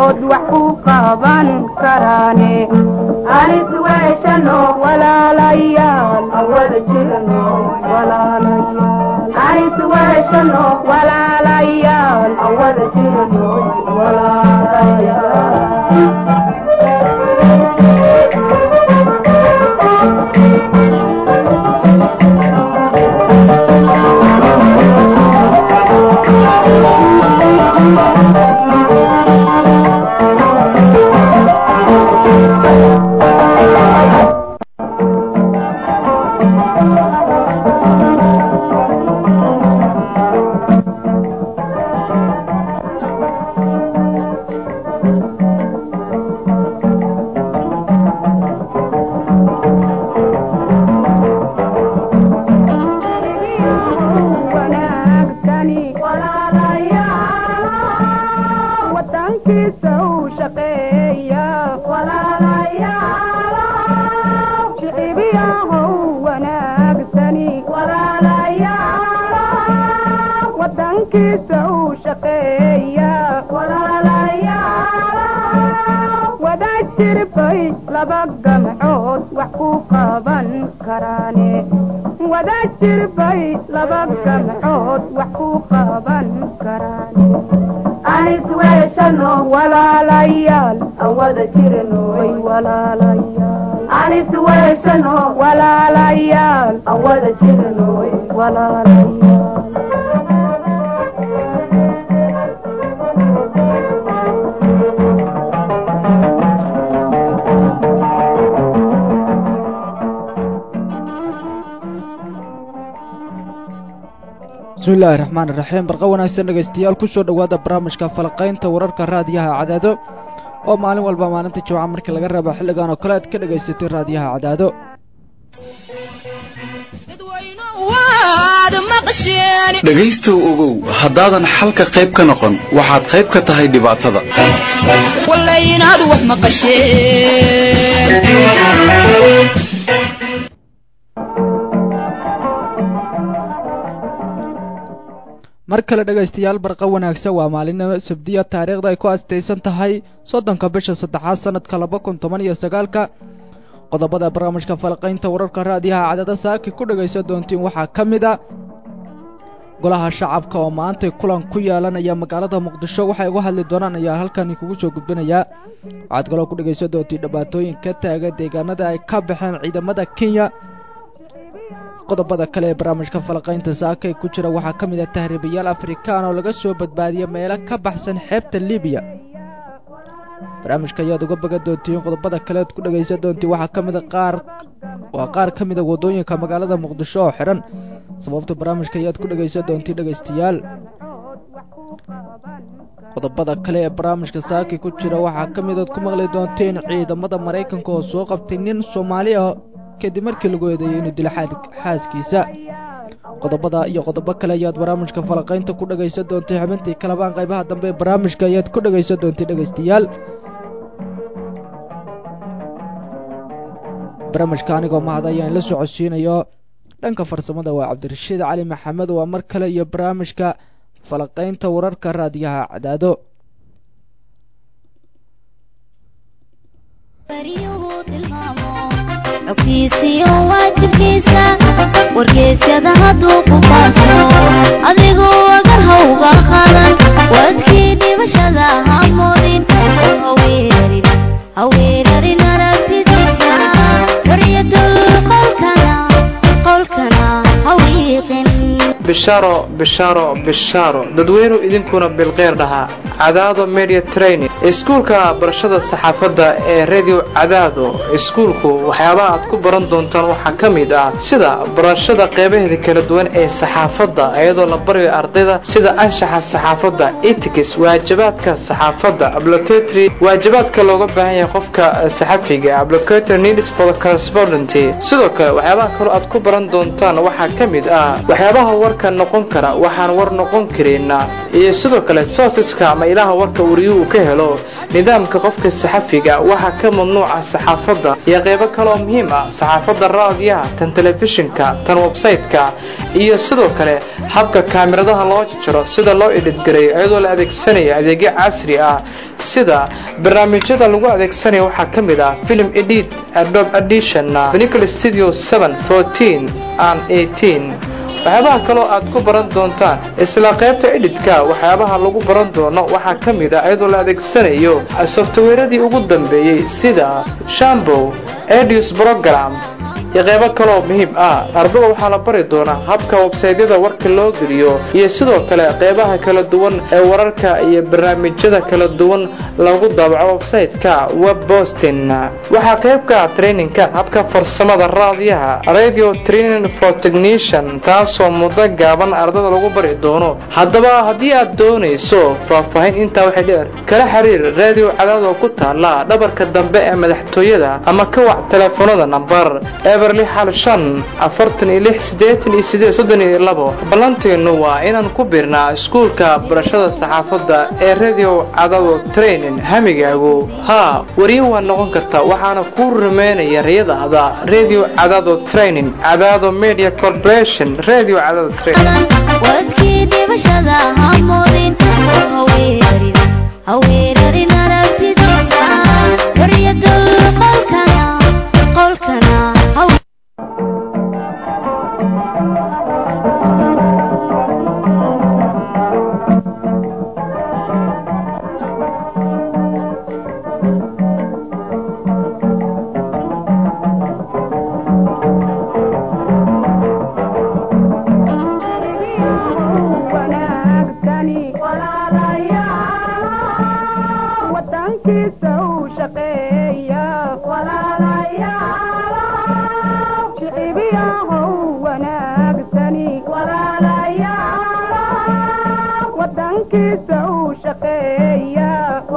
gamcood wax ku qaban karaane anis weeshano walaalayaal awada jirno walaalayaal anis weeshano walaalayaal awada jirno wanaagsani wadankiisa u shaqeeya shicibiyahow wanaagsani wadankiisa u shaqeeya wadaad jirbay laba gamcood wax ku qaban karaane wadaad jirbay laba gamcood wax ku qaban karaane anis weeshano walaalayaal awada jirno way walaalayaal anis weeshano walaalayaal awada jirno way walaalayaal bismillaahi raxmaan iraxiim barqa wanaagsan dhegaystayaal kusoo dhowaada barnaamijka falaqaynta wararka raadiyaha cadaado oo maalin walba maalinta jimca markii laga reebo xilligan oo kale aad ka dhagaysatay raadiyaha cadaado dhegaystow ogow haddaadan xalka qayb ka noqon waxaad qayb ka tahay dhibaatada mar kale dhegaystayaal barqa wanaagsan waa maalinimo sabdiya taariikhda ay ku astaysan tahay soddonka bisha saddexaad sanadka laba kun toban iyo sagaalka qodobada barnaamijka falaqaynta wararka raadiyaha cadada saaki ku dhagaysan doontiin waxaa ka mid a golaha shacabka oo maantay kulan ku yeelanaya magaalada muqdisho waxay uga hadli doonaan ayaa halkani kugu soo gudbinayaa waxaad kaloo ku dhagaysan doontiin dhibaatooyin ka taagan deegaanada ay ka baxeen ciidamada kenya qodobada kale ee barnaamijka falaqaynta saakay ku jira waxaa ka mid ah tahriibayaal afrikaan oo laga soo badbaadiyay meelo ka baxsan xeebta libiya barnaamijka ayaad uga bagan doontiin qodobada kaleed ku dhagaysan doontiin waxaa ka mida qaar waa qaar ka mida waddooyinka magaalada muqdisho oo xidhan sababta barnaamijka ayaad ku dhagaysan doontiin dhegaystayaal qodobada kale ee barnaamijka saaki ku jira waxaa ka midaad ku maqli doonteen ciidamada maraykanka oo soo qabtay nin soomaali ah kadib markii lagu eedeeyey inuu dilo xaaskiisa qodobada iyo qodobo kale ayaad barnaamijka falaqaynta ku dhagaysan doontay xubintii kalabaan qaybaha dambe ee barnaamijka ayaad ku dhagaysan doontay dhegaystayaal barnaamijka anigoo mahad ayaan la socodsiinayo dhanka farsamada waa cabdirashiid cali maxamed waa mar kale iyo barnaamijka falaqaynta wararka raadiyaha cadaado xogtiisiyo waajibkiisa wargeysyada hadduu ku faafo adigoo agar hawga qadan wadkii dhimashada ha moodin haweerarin aragtidiisa xoriyadul qolkana qolkana hawiiqin bishaaro bishaaro bishaaro dadweynu idinkuna bilqeyr dhahaa cadaado media training iskuulka barashada saxaafadda ee radio cadaado iskuulku waxyaabaha aad ku baran doontaan waxaa ka mid ah sida barashada qeybaheeda kala duwan ee saxaafadda iyadoo la barayo ardayda sida anshaxa saxaafadda etics waajibaadka saxaafadda applicatory waajibaadka looga baahan yahay qofka saxafiga applicatory needs for the correspondent sidoo kale waxyaabaha kaloo aad ku baran doontaan waxaa ka mid ah waxyaabaha warka noqon kara waxaan war noqon karin iyo sidoo kale soosiska ama ilaha warka wariyuu uu ka helo nidaamka qofka saxafiga waxaa ka mamnuuca saxaafadda iyo qeybo kaleoo muhiim ah saxaafadda raadiyaha tan telefishinka tan websayte-ka iyo sidoo kale habka kaamiradaha loo jajaro sida loo edhidgareeyo iyadoo la adeegsanayo adeegyo casri ah sida barnaamijyada lagu adeegsanaya waxaa ka mid ah film edit adobe edition benical studio and waxyaabaha kaloo aad ku baran doontaan isla qaybta edhitka waxyaabaha lagu baran doono waxaa ka mid ah iyadoo la adeegsanayo softwareadii ugu dambeeyey sida shambow edius program iyo qeybo kaloo muhiim ah ardada waxaa la bari doonaa habka websaydyada warka loo geliyo iyo sidoo kale qeybaha kala duwan ee wararka iyo barnaamijyada kala duwan lagu daabaco websayte-ka web bostin waxaa qeybka traininka habka farsamada raadiyaha radio training for technician taasoo muddo gaaban ardada lagu bari doono haddaba haddii aad doonayso faahfaahin intaa waxay dheer kala xiriir radio cadaadoo ku taala dhabarka dambe ee madaxtooyada ama ka wac teleefonada nambar eberli xal shan afartan iyo lix siddeetan iyo sideed soddon iyo labo ballanteennu waa inaan ku birnaa iskuulka barashada saxaafadda ee radio cadaado training hamigaagu haa wariye waa noqon kartaa waxaana kuu rumeynaya riyadaada radio cadaado training cadaado media corporation radio cadaado training wadkii dhibashada hamoodin haweerarin haweerarin aragtidiisa waryadul qolkana qolkana haw wanaagsani wadankiisa u shaqeeya shicibiyahow wanaagsani wadankiisa u shaqeeya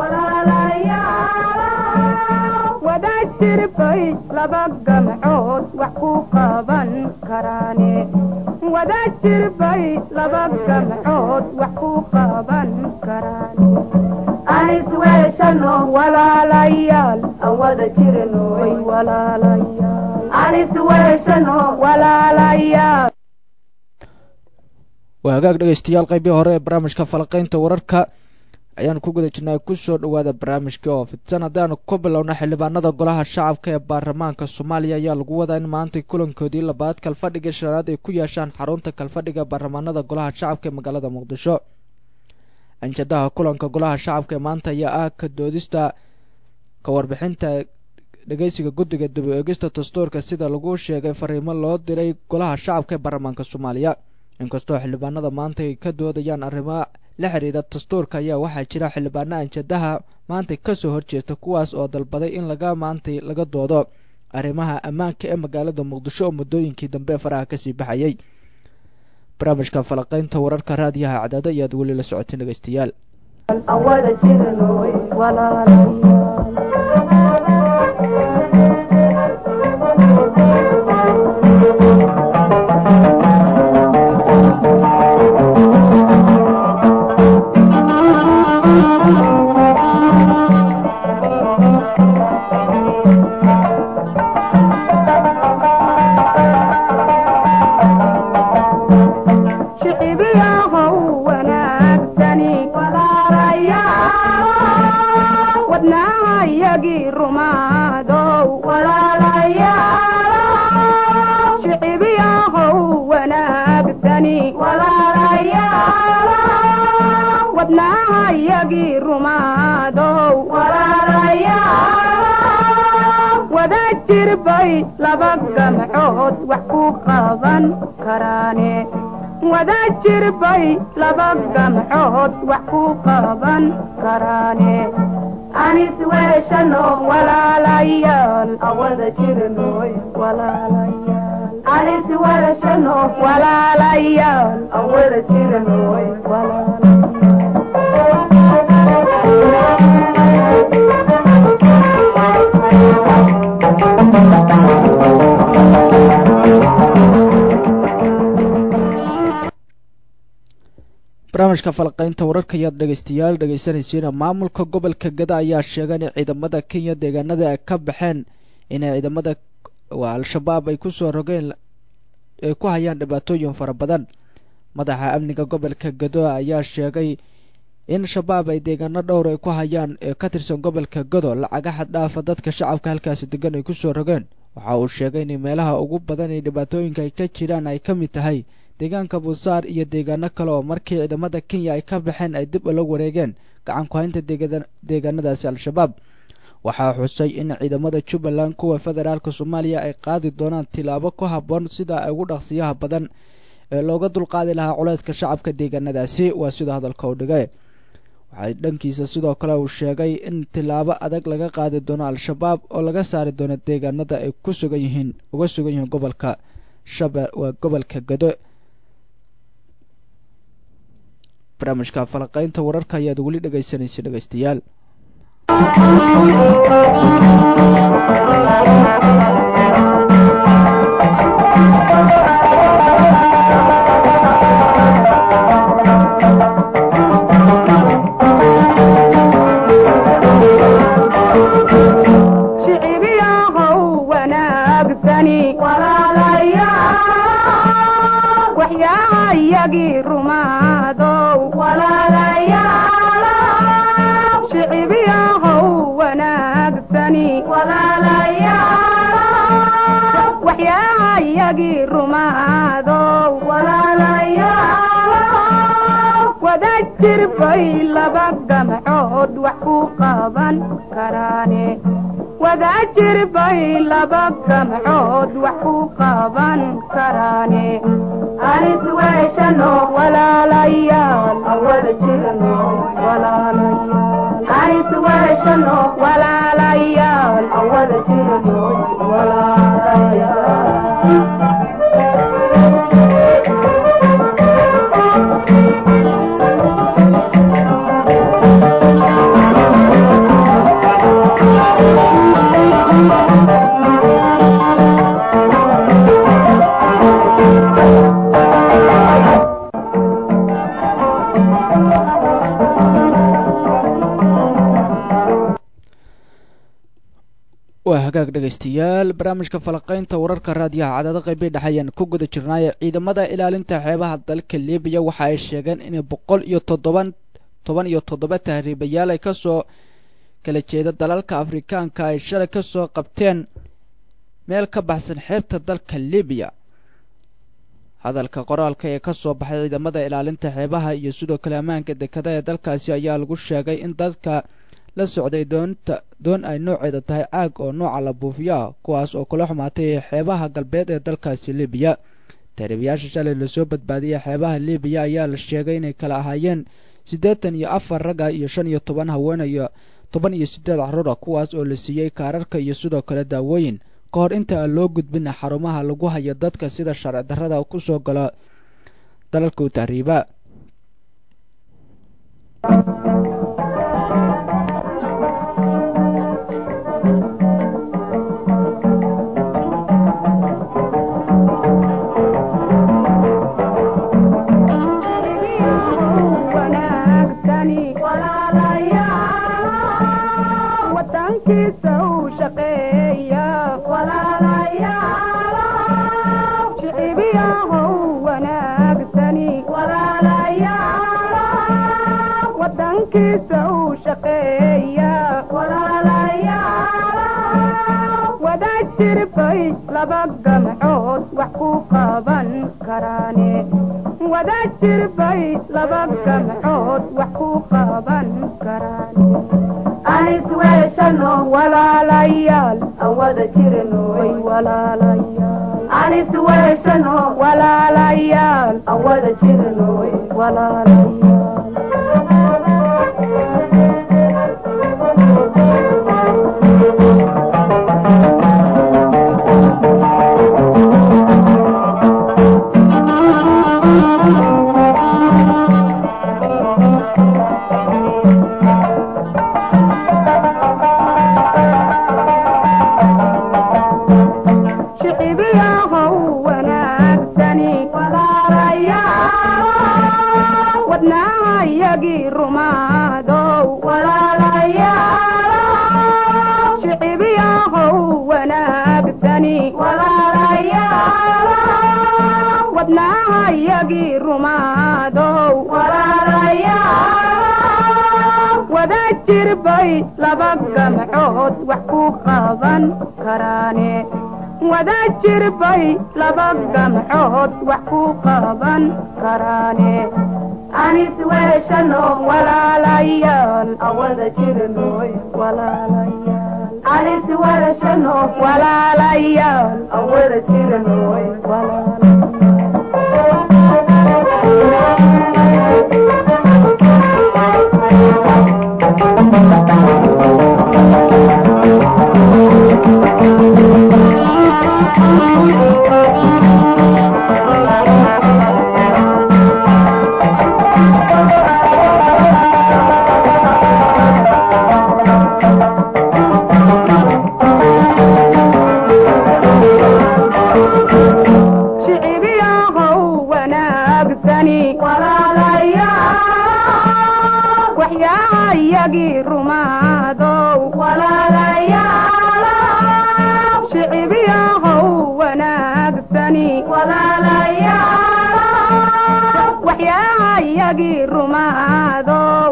wadaad jirbay laba gamcood wax ku qaban karaane wadaad jirbay laba gamcood wax ku qaban karaane anis weeshano walaalayaal aan wada jirno way walaalayaal anis weeshano walaalayaal waa hagaag dhegaystayaal qeybii hore ee barnaamijka falaqaynta wararka ayaan ku guda jirnaa kusoo dhawaada barnaamijkii oo fidsan haddaanu ku bilowna xildhibaanada golaha shacabka ee baarlamaanka soomaaliya ayaa lagu wadaa in maanta kulankoodii labaad kalfadhiga shanaad ay ku yeeshaan xarunta kalfadhiga baarlamaanada golaha shacabka ee magaalada muqdisho anjadaha kulanka golaha shacabka ee maanta ayaa ah ka doodista ka warbixinta dhegeysiga guddiga dib u eegista dastuurka sida lagu sheegay fariimo loo diray golaha shacabka ee baarlamaanka soomaaliya inkastoo xildhibaanada maanta ay ka doodayaan arrimo la xiriira dastuurka ayaa waxaa jira xildhibaano anjadaha maanta kasoo horjeesta kuwaas oo dalbaday in laga maantay laga doodo arrimaha ammaanka ee magaalada muqdisho oo muddooyinkii dambe faraha kasii baxayay barnaamijka falaqaynta wararka raadiyaha cadaado ayaad weli la socoteen dhegeystayaal aan wada jirno way walaalayaal shicibiyahow wanaagsani wadnaahayagii rumaadow shicibiyahow wanaagsani wadnaahayagii rumaadow wadaad jirbay laba gamcood wax ku qaban karaane wadaad jirbay laba gamcood wax ku qaban karaane anis weeshano walaalayaal aan wada jirnoy walaalayaal anis weeshano walaalayaal aan wada jirnoy barnaamijka falaqaynta wararka ayaad dhegaystayaal dhegaysanaysiina maamulka gobolka gada ayaa sheegay in ciidamada kenya deegaanada ay ka baxeen inay ciidamada al-shabaab ay kusoo rogeen ay ku hayaan dhibaatooyin fara badan madaxa amniga gobolka gado ayaa sheegay in shabaab ay deegaano dhowr ay ku hayaan ee ka tirsan gobolka gado lacaga xad dhaafa dadka shacabka halkaasi degan ay kusoo rogeen waxa uu sheegay in meelaha ugu badan ee dhibaatooyinka ay ka jiraan ay ka mid tahay deegaanka buusaar iyo deegaano kale oo markii ciidamada kenya ay ka baxeen ay dib ula wareegeen gacan ku haynta deegaanadaasi al-shabaab waxaa xusay in ciidamada jubbaland kuwa federaalka soomaaliya ay qaadi doonaan tilaabo ku habboon sida ay ugu dhaqsiyaha badan ee looga dulqaadi lahaa culayska shacabka deegaanadaasi waa sida hadalka u dhigay waxay dhankiisa sidoo kale uu sheegay in tilaabo adag laga qaadi doono al-shabaab oo laga saari doono deegaanada ay ku sugan yihiin uga sugan yihiin gobolka shabe waa gobolka gado barnaamijka falaqaynta wararka ayaad weli dhegaysanaysa dhegaystayaal shicibiyahow wanaagsani waxyaayagii rumaadow shicibiyahow wanaagsani waxyaayagii rumaadow wada jirbay laba gamcood wax ku qaban karaane wada jirbay laba gamcood wax ku qaban karaane anis weeshano walaalayaal wada jirno walaalayaal anis weeshano walaalayaal wada jirno walaalayaal waa hagaag dhegaystayaal barnaamijka falaqaynta wararka raadiyaha cadaado qaybay dhexe ayaan ku guda jirnaaye ciidamada ilaalinta xeebaha dalka libiya waxa ay sheegeen inay boqol iyo toddoban toban iyo toddoba tahriibayaal ay kasoo kala jeeda dalalka afrikaanka ay shalay kasoo qabteen meel ka baxsan xeebta dalka libiya hadalka qoraalka ee kasoo baxay ciidamada ilaalinta xeebaha iyo sidoo kale ammaanka dekada ee dalkaasi ayaa lagu sheegay in dadka la socday doonta doon ay nooceeda tahay caag oo nooca la buufiyo ah kuwaas oo kula xumaatay xeebaha galbeed ee dalkaasi libiya tahriibayaasha shalay lasoo badbaadiyey xeebaha libiya ayaa la sheegay inay kala ahaayeen siddeetan iyo afar ragga iyo shan iyo toban haweenayo toban iyo siddeed caruura kuwaas oo la siiyey kaararka iyo sidoo kale daawooyin ka hor inta aan loo gudbin xarumaha lagu hayo dadka sida sharci darrada ku soo gala dalalka u tahriiba wanaagsani wadankiisa u shaqeeya shicibiyahow wanaagsani wadankiisa u shaqeeya wada jirbay laba gamcood wax ku qaban karaane wada jirbay laba gamcood wax ku qaban karaane anis weeshano walaalayaal aan wada jirnoy walaalayaal anis weeshano walaalayaal aan wada jirnoy shicibiyahow wanaagsani wadnaa waxyaayagii rumaadow wada jirbay laba gamcood wax ku qaban karaane wada jirbay laba gamcood wax ku qaban karaane anis weeshano walaalayaal awada jirnoy walaalayaal anis weeshano walaalayaal awada jirnoy shicibiyahow wanaagsani waxyaayagii rumaadow shicibiyahow wanaagsani waxyaayagii rumaadow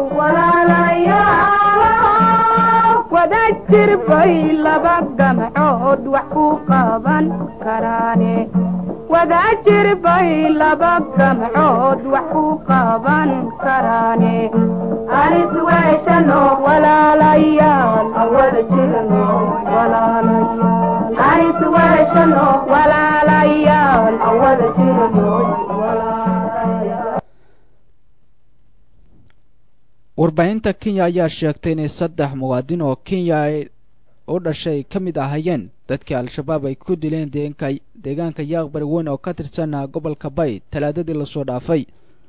wada jirbay laba gamcood wax ku qaban karaane wada jirbay laba gamcood wax ku qaban karaane anis weeshano walaalayaal awada jirno walaalayaal anis weeshano walaalayaal awada jirno walaalayaal warbaahinta kenya ayaa sheegtay inay saddex muwaadin oo kenya ay u dhashay ka mid ahayeen dadkii al-shabaab ay ku dileen deegaanka deegaanka yaaqbari weyn oo ka tirsan gobolka bay talaadadii lasoo dhaafay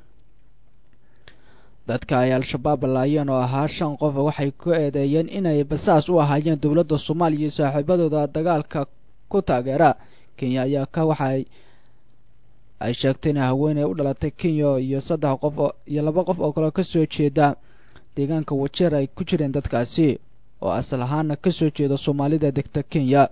dadka ay al-shabaab laayeen oo ahaa shan qof waxay ku eedeeyeen inay basaas u ahaayeen dowladda soomaaliya iyo saaxiibadooda dagaalka ku taageera kenya ayaa ka waxay ay sheegtay in haweeney u dhalatay kenya iyo saddex qof oo iyo laba qof oo kale ka soo jeeda deegaanka wajeer ay ku jireen dadkaasi oo asal ahaana ka soo jeeda soomaalida degta kenya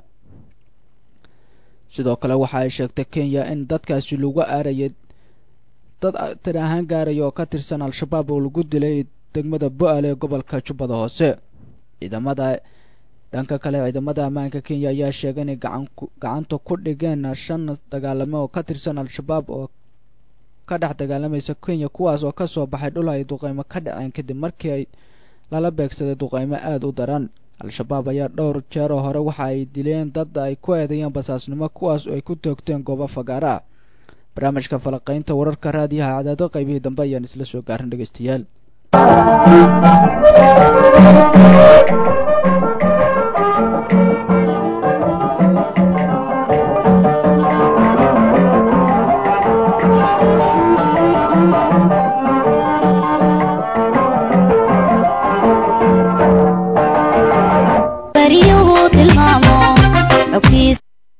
sidoo kale waxa ay sheegtay kenya in dadkaasi lagu aarayay dad tir ahaan gaaraya oo ka tirsan al-shabaab oo lagu dilay degmada bo-aal ee gobolka jubbada hoose ciidamada dhanka kale ciidamada ammaanka kenya ayaa sheegay inay gacan gacanta ku dhigeen shan dagaalame oo ka tirsan al-shabaab oo ka dhex dagaalamaysa kenya kuwaas oo kasoo baxay dhul ay duqeymo ka dhaceen kadib markii ay lala beegsaday duqeymo aada u daran al-shabaab ayaa dhowr jeeroo hore waxa ay dileen dad ay ku eedeeyeen basaasnimo kuwaas oo ay ku toogteen goobo fagaara ah barnaamijka falaqaynta wararka raadiyaha cadaado qaybihii dambe ayaan isla soo gaarin dhegeystayaal baryuhu tilmaamo xogtiis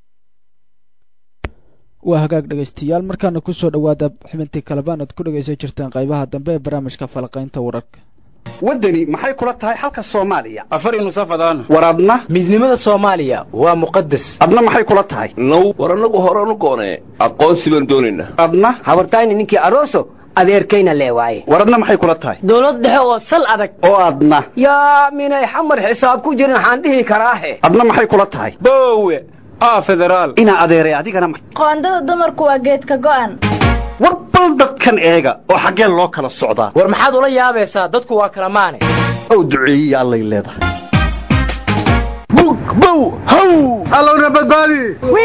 waa hagaag dhegeystayaal markaana kusoo dhawaada xubintii kalebaan aad ku dhegeysan jirteen qaybaha dambe ee barnaamijka falaqaynta wararka waddani maxay kula tahay xalka soomaaliya afar nusafadaan war adna midnimada soomaaliya waa muqadas adna maxay kula tahay now war annagu horanu goonee aqoonsi baan doonaynaa adna habartayni ninkii aroso adeerkayna lee waaye war adna maxay kula tahay dowlad dhexe oo sal adag oo adna yaa minay xamar xisaab ku jirin waxaan dhihi karaahe adna maxay kula tahay boowe aa federaal inaa adeeray adigana ma- qoondada dumarku waa geedka go'an war bal dadkan eega oo xaggee loo kala socdaa war maxaad ula yaabaysaa dadku waa kala maane ow duceeyiya allay leedahay bug bow haw allowna badbaadi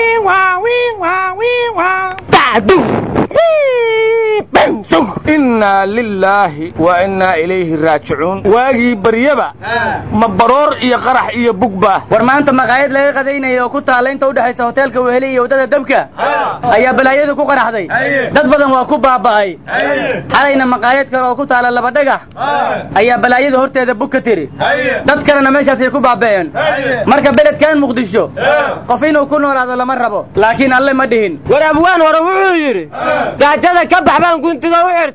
innaa lilaahi wa innaa ilayhi raajicuun waagii baryaba ma baroor iyo qarax iyo bugba war maanta maqaayad laga qadaynaya oo ku taalla inta udhexaysa hoteelka weheli iyo waddada dabka ayaa balaayadu ku qaraxday dad badan waa ku baaba'ay xalayna maqaayad kale oo ku taalla laba dhagax ayaa balaayada horteeda bug ka tiri dad kalena meeshaasay ku baaba'een marka beledkan muqdisho qof inuu ku noolaado lama rabo laakiin alle ma dhihin war abwaan hore wuxuu yidhi gaajada ka bax baan guntiga u xirtay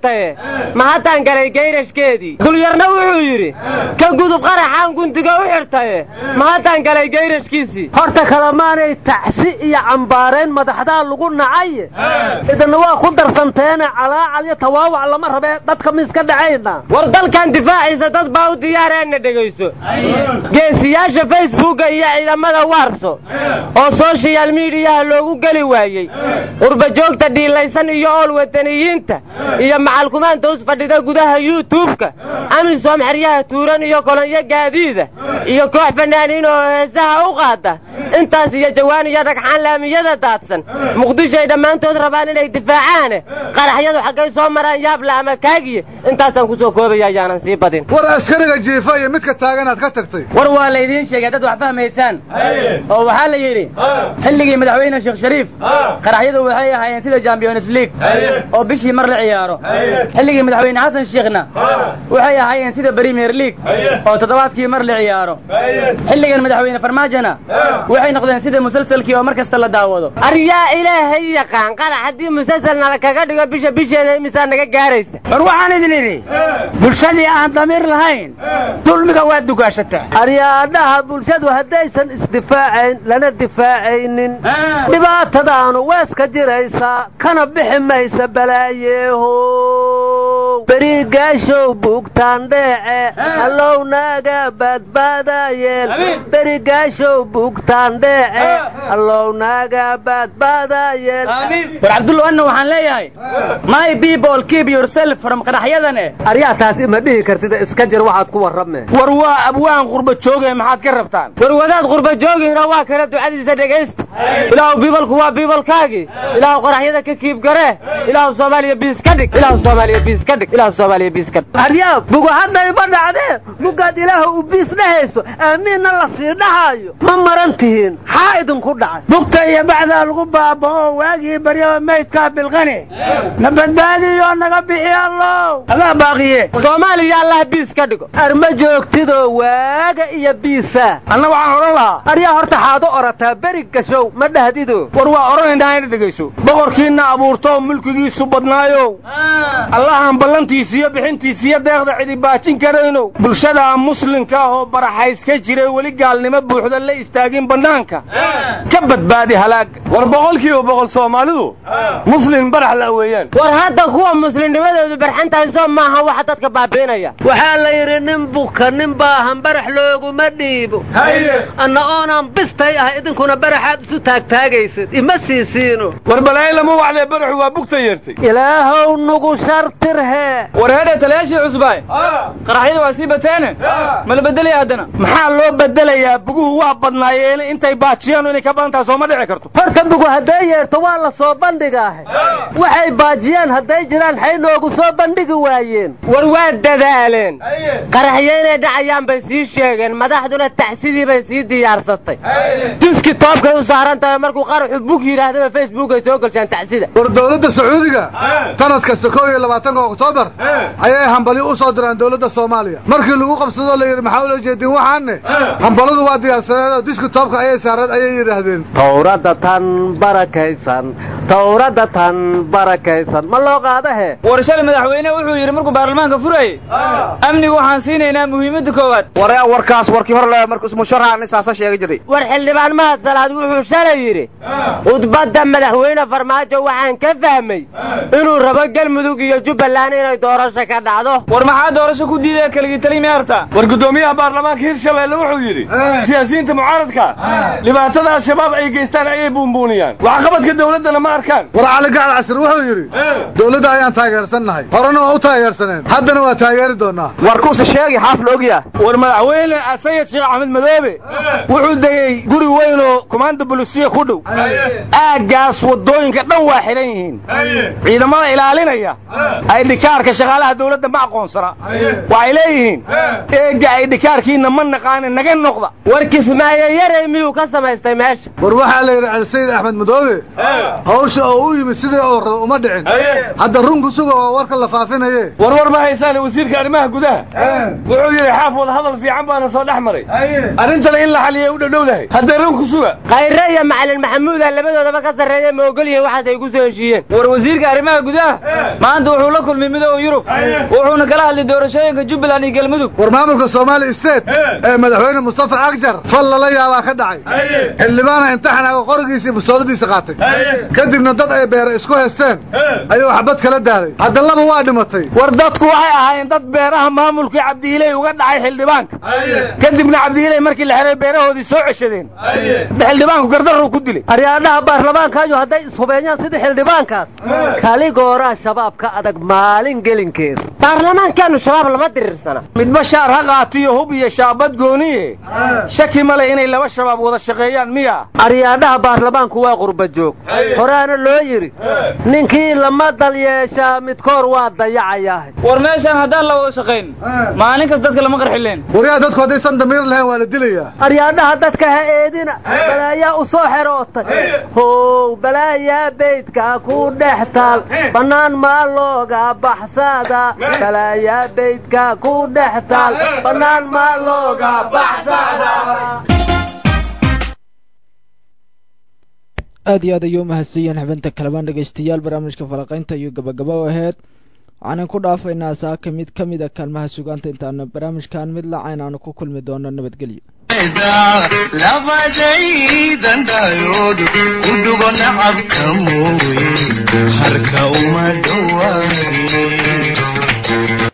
xirtaye ma haddaan galay geyrashkeedii dulyarna wuxuu yidhi ka gudub qaraxaan gundiga u xirtaye ma haddaan galay geyrashkiisii horta kalemaanay tacsi iyo cambaarayn madaxdaa lagu nacaye idina waa ku darsanteene calaacal iyo tawaawac lama rabee dadka miiska dhacayna war dalkan difaaciisa dad baa u diyaareenna dhegayso geesiyaasha facebooka iyo ciidamada waarso oo soshiyal miidiyaha loogu geli waayey qurbajoogta dhiilaysan iyo ool wadaniyiinta iyo macalkumaanta us fadhida gudaha yuutubka amisom xeryaha tuuran iyo kolonyo gaadiida iyo koox fanaaniin oo heesaha u qaada intaas iyo jawaan iyo dhagxaan laamiyada daadsan muqdishoay dhammaantood rabaan inay difaacaane qaraxyadu xaggay soo maraan yaabla ama kaagiye intaasaan ku soo koobaya ayaanan sii badin war askariga jiifa iyo midka taaganaad ka tagtay war waa laydiin sheegay dad wax fahmaysaan oo waxaa la yidhi xilligii madaxweyne sheekh shariif qaraxyadu waxay ahaayeen sida champions league oo bishii mar la ciyaaro xilligii madaxweyne xasan sheekhna waxay ahaayeen sida premier league oo toddobaadkii mar la ciyaaro xilligan madaxweyne farmaajona waxay noqdeen sida musalsalkii oo mar kasta la daawado aryaa ilaahay yaqaan qarax haddii musalsal nala kaga dhigo bisha bisheeda imisaa naga gaaraysa war waxaan idin idhi bulshadii aan damiir lahayn dulmiga waa dugaashataa aryaadhaha bulshadu haddaysan isdifaacayn lana difaacaynin dhibaatadaanu weeska jiraysaa kana bixi maysa balaayeeho berigaashow bugtaan dheece allow naaga badbaadayeel berigaashow bugtaan dheece allow naaga badbaadayeel war cabdullo anna waxaan leeyahay my people keep yourself from qaraxyadane aryaa taas ima dhihi kartida iska jir waxaad ku warrame war waa abwaan qurba jooge maxaad ka rabtaan war wadaad qurba joogihina waa kana ducadiisa dhegaysta ilaahu biibalku waa biibalkaagii ilaahu qaraxyada ka kiib garee ilaahu soomaaliya biis ka dhig ilaahu soomaaliya biis ka dhig ilaahu soomaaliya biis ka dhig aryaa bugu hadda ima dhacdee mugaad ilaahu u biis dhahayso aamiinna la sii dhahaayo ma maran tihiin xaa idinku dhacay bugta iyo bacdaa lagu baaba'o waagii baryaba maydkaa bilqani na badbaadiyo naga bixi allow adaa baaqiye soomaaliya allah biis ka dhigo arma joogtidoo waaga iyo biisa anna waxaan odhan lahaa aryaa horta xaad u orataa beri gashow ma dhahdido war waa odhanaynaa ina dhegayso boqorkiinna abuurtoo mulkigiisu badnaayow allahaan ballantiisiyo bixintiisiyo deeqda cidi baajin karaynow bulshada muslimka ah oo baraxays ka jiray weli gaalnimo buuxda la istaagin bannaanka ka badbaadi halaaga war boqolkiiba boqol soomaalidu muslim barax la weeyaan war hadda kuwa muslimnimadoodu barxan tahay soo maaha waxa dadka baabi'inaya waxaa la yidhi nin buka nin baahan barax looguma dhiibo anna oonaan bistay ah idinkuna baraxaad isu taagtaagaysid ima siisiino war balaayo lama wacdee baraxu waa bugta yeertay ilaahow nugu shartirhee war heedhe talayaashii cusbaay qaraxyada waa sii bateene ma la bedelaya haddana maxaa loo bedelayaa buguhu waa badnaayeen intay baajiyaan inay ka badan tahay sooma dhici karto horta bugu hadday yeerto waa la soo bandhigaahe waxay baajiyaan hadday jiraan xay noogu soo bandhigi waayeen war waa dadaaleen qaraxyo inay dhacayaan bay sii sheegeen madaxduna tacsidii bay sii diyaarsatay duski toobkay u saaran tahay markuu qaraxu bug yidhaahdaba facebook ay soo gelshaan tacsida war dowladda sacuudiga sanad kasta kow iyo labaatanka oktoobar ayay hambali u soo diraan dowladda soomaaliya markii lagu qabsadoo la yidhi maxaa ula jeedin waxaanne hambaladu waa diyaarsaneed oo diski toobka ayay saareen ayay yidhaahdeen tawradda tan barakaysan tawradda tan barakaysan ma loo qaadahe war shalay madaxweyne wuxuu yidhi markuu baarlamaanka furayey amnigu waxaan siinaynaa muhiimadda koowaad war warkaas warkii hor le marka ismusharaxan isaasa sheegi jiray war xildhibaan mahad salaad wuxuu shalay yidhi khudbadda madaxweyne farmaajo waxaan ka fahmay inuu rabo galmudug iyo jubbaland inay doorasho ka dhacdo war maxaa doorasho ku diidaya keligii tali miyaarta war guddoomiyaha baarlamaanka hirshabeelle wuxuu yidhi siyaasiyiinta mucaaradka dhibaatada al-shabaab ay geystaan ayay buunbuuniyaan waxqabadka dowladdana ma arkaan war cali gacal casir wuxuu yidhi dowladda ayaan taageersannahay horena waa u taageersaneen haddana waa taageeri doonnaa war kuuse sheegi xaaf la ogyaa war madaxweyne sayid sheekh axmed madoobe wuxuu degey guri weyn oo kumaanda bulisiya ku dhow aaggaas waddooyinka dhan waa xihan yihiin ciidamada ilaalinaya ay dhikaarka shaqaalaha dowladda ma aqoonsana waxay leeyihiin eegga ay dhikaarkiinna ma naqaane naga noqda war kismaayo yarey miyuu ka samaystay meesha war waxaa la yidhi cali sayid axmed madoobe hawsha oo u yimid sidii oo raba uma dhicin hadda run ku suga oo warka la faafinaye warwar ma haysaan wasiirka arrimaha gudaha wuxuu yidhi xaaf wada hadal fiican baana soo dhex maray arrintana in la xaliyay u dhadhowdahay hadda run ku suga khayre iyo macalin maxamuuda labadoodaba ka sarreeya ma ogol yihiin waxaas ay ku soo heshiiyeen war wasiirka arrimaha gudaha maanta wuxuu la kulmay midooda yurub wuxuuna kala hadlay doorashooyinka jubbaland iyo galmudug war maamulka soomaali state ee madaxweyne mustafa cagjar fal lala yaabaa ka dhacay xildhibaana imtixanaaga qorigiisii busoodadiisa qaatay kadibna dad ay beera isku haysteen ayuu xabad kala daaday hadda laba waa dhimatay war dadku waxay ahaayeen dad beeraha maamulkii cabdiiley uga dhacay xildhibaanka kadibna cabdiiley markii la xiray beerahoodii soo ceshadeen xildhibaanku gardaruu ku dilay aryaadhaha baarlamaankaayo hadday ishubeeyaan sidii xildhibaankaas kaligooraa shabaab ka adag maalin gelinkeeda baarlamaankaanu shabaab lama diriirsana midba shaar ha qaatiyo hub iyo shaabad gooniye shaki male inay laba shabaab wada shaqeeyaan miya aryaadhaha baarlamaanku waa qurba joog horaana loo yidhi ninkii lama dal yeeshaa midkoor waa dayacayaah war meeshaan haddaan la wada shaqayn maalin kas dadka lama qarxileen waryaa dadku haddaysan damiir lahayn waa la dilayaa aryaadhaha dadka ha eedina balaayaa u soo xerootay how balaayaa beydka ku dhex taal bannaan maa looga baxsada balaayaa beydka ku dhex taal bannaan maa looga baxsada aad iyo aad ayuu umahadsanyihiin xubinta kalebaan dhegaystayaal barnaamijka falaqaynta iyo gabagaba u aheyd waxaanan ku dhaafaynaa saaka mid ka mid a kaalmaha sugaanta intaana barnaamijkan mid lacayn aanu ku kulmi doono nabadgelyo labadaydan dhayood u dhugo nacabka mooye harka uma